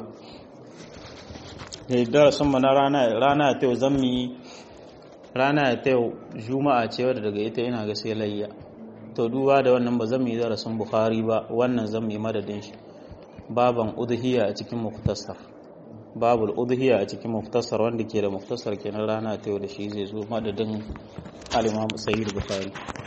da darasin mu na rana rana ta yau zan mu yi rana ta yau juma'a ce wadda daga ita ina ga sai layya to duba da wannan ba zan yi darasin bukhari ba wannan zan yi madadin shi baban udhiya a cikin muktasar babul udhiya a cikin muktasar wanda ke da muktasar kenan rana ta yau da shi zai zo madadin al-imam sayyid bukhari